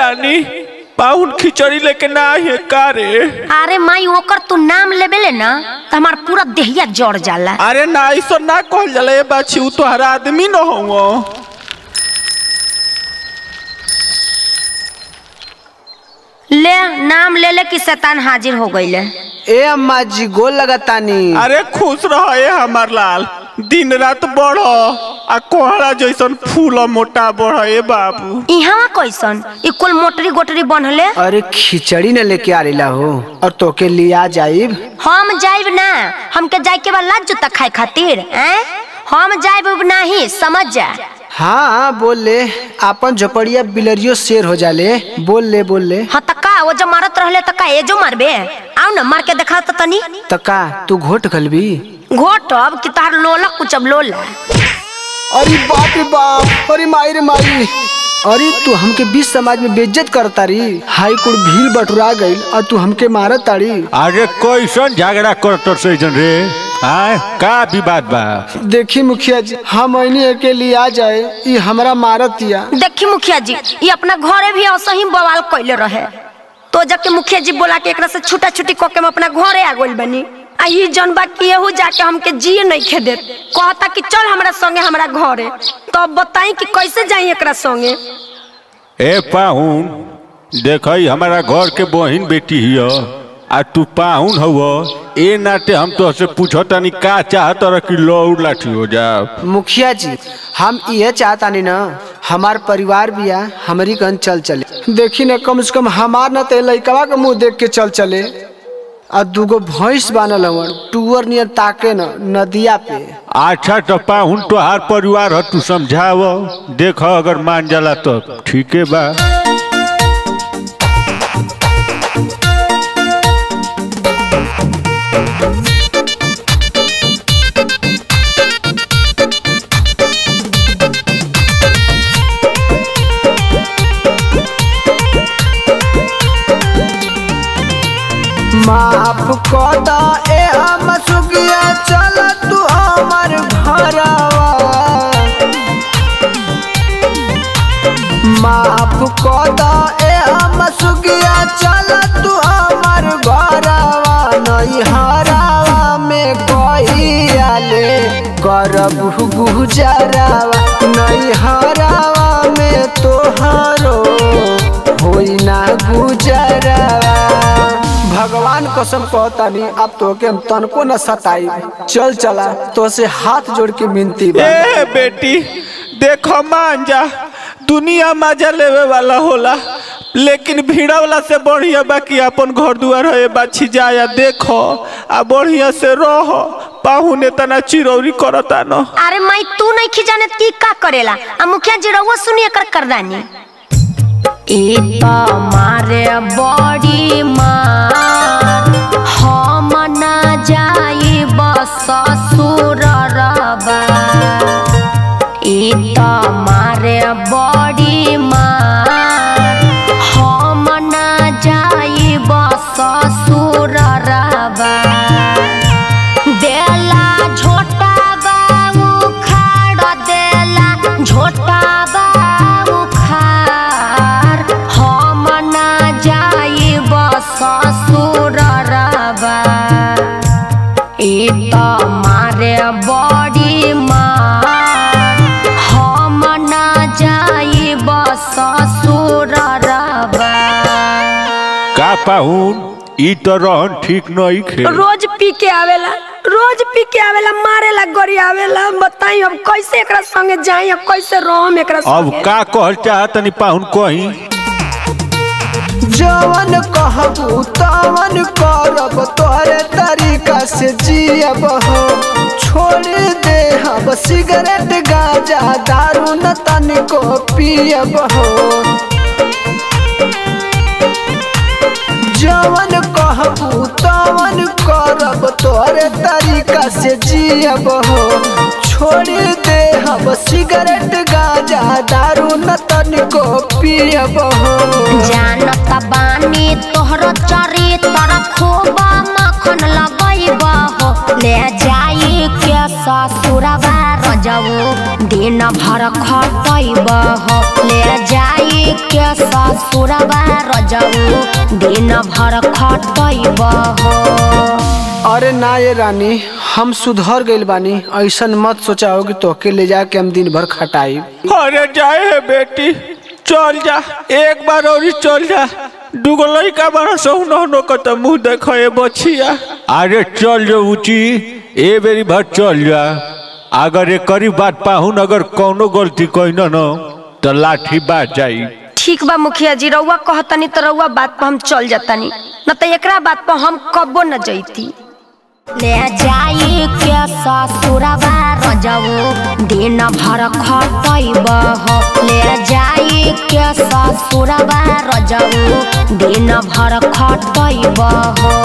रानी पाहुन खिचड़ी लेके ना है का रे अरे माई ओकर तू नाम लेबेले ना तो हमार पूरा देहिया जड़ जाला अरे ना ऐसा ना कहल जाला ए बाछी उ तोहरा आदमी न हो ले नाम ले ले कि शैतान हाजिर हो गईले ए अम्मा जी गोल लगातानी अरे खुश रह ए हमार लाल दिन रात बढ़ आ कोहड़ा जैसन फूल मोटा बढ़ ए बाबू इहाँ कैसन ई कुल मोटरी गोटरी बनले अरे खिचड़ी न लेके आ रही हो और तोके लिया जाइब हम जाइब ना हमके जाए के बाद लाज जूता खाए खातिर हैं हम जाइब उब नहीं समझ जा हाँ बोल ले आपन झोपड़िया बिलरियो शेर हो जाले बोल ले बोल ले हाँ त का वो जब मारत रहले त का एजो मारबे आओ ना मार के दिखाओ तो तनी तका तू घोट खलबी घोट अब कि तार लोला कुछ अब लोला अरे बाप रे बाप अरे माई रे माई अरे तू हमके बीच समाज में बेइज्जत करता रही हाई कुड़ भीड़ बटुरा गई और तू हमके मारत तारी अरे कैसन झगड़ा करत सैजन रे आय का विवाद बा देखी मुखिया जी हम ऐनी के लिए आ जाए ये हमरा मारत या देखी मुखिया जी ये अपना घरे भी ऐसा ही बवाल कैले रहे तो जब के मुखिया जी बोला के एकरा से छुटा छुटी कके हम अपना घरे आ गइल बनी आ ई जन बा कि एहू जाके हमके जिए नहीं खे देत कहता कि चल हमरा संगे हमरा घरे तो अब बताई कि कैसे जाई एकरा संगे ए पाहुन देखई हमारा घर के बहिन बेटी हिय आ तू पाहुन हव ए नाते हम तो से पूछतानी का चाहत रह कि लौड़ लाठी हो जा मुखिया जी हम ये चाहता नहीं ना हमार परिवार भी आ हमारी कन चल चले देखी ना कम से कम हमार न ते लइकवा के मुंह देख के चल चले आ दूगो भैंस बानल हवन टूअर नियर ताके न नदिया पे अच्छा तो पाहुन तोहार परिवार ह तू समझाव देख अगर मान जाला तो ठीके बा माफ कर दा ए हम सुगिया चल तू हमर घरवा माफ कर दा ए हम सुगिया चल तू हमर घरवा नहीं हरावा में कोई आले करब गुजरावा नहीं हरावा में तोहरो होई ना गुजरावा भगवान कसम कहतानी अब तो के हम तनको न सताई चल चला तो से हाथ जोड़ के मिनती बा ए बेटी देखो मान जा दुनिया मजा लेवे वाला होला लेकिन भीड़ा वाला से बढ़िया बाकी अपन घर दुआर है बाछी जाया देखो आ बढ़िया से रह पाहुने तना चिरौरी करता न अरे माई तू नहीं खिजाने की का करेला आ मुखिया जी रहुआ सुनिए कर करदानी ई तो मारे बड़ी मार हम ना जाई बस ससुर रबा ई तो मारे बड़ी मार हम ना जाई बस ससुर रबा देला झोटा बाऊ खाड़ देला झोटा बाऊ खार हम ना जाई बस ससुर रबा ई त मारे बड़ी मार हम ना जाई बस ससुर रबा का पाहुन ई तो रहन ठीक नहीं खे रोज पी के आवेला रोज पी के आवेला मारेला गरी आवेला बताई हम कैसे एकरा संगे जाई अब कैसे रहम एकरा अब संगे का कहल चाहतनी पाहुन कहीं जवन कहबू तवन करब तोहरे तरीका से जियब हो छोड़ दे हम सिगरेट गांजा दारू न तनिको पियब हो जवन कहबू तवन करब तोहरे तरीका से जियब हो छोड़ दे हम सिगरेट गांजा दारू न तनिको पियब हो जानत बानी तोहर चरित्र खूब मखन लगैब हो ले जाई के ससुरबा रजऊ दिन भर खटैब हो ले जाई के ससुरबा रजऊ दिन भर खटैब हो अरे ना ये रानी हम सुधर गइल बानी ऐसन मत सोचाओ कि तोके ले जाके हम दिन भर खटाई अरे जाए है बेटी चल जा एक बार और ही चल जा दूगो लड़का बड़ा सोहनो नो को तो मुंह देखो ये बछिया अरे चल जो ऊँची ए बेरी भर चल जा अगर एक करी बात पाहुन अगर कौनो गलती कोई न न तो लाठी बाज जाई ठीक बा मुखिया जी रउआ कहतनी तो रउआ बात पर हम चल जातनी न तो एकरा बात पर हम कबो न जैती ले जाई के ससुरबा रजऊ दिन भर खटैब हो ले जाई के ससुरबा रजऊ दिन भर खटैब हो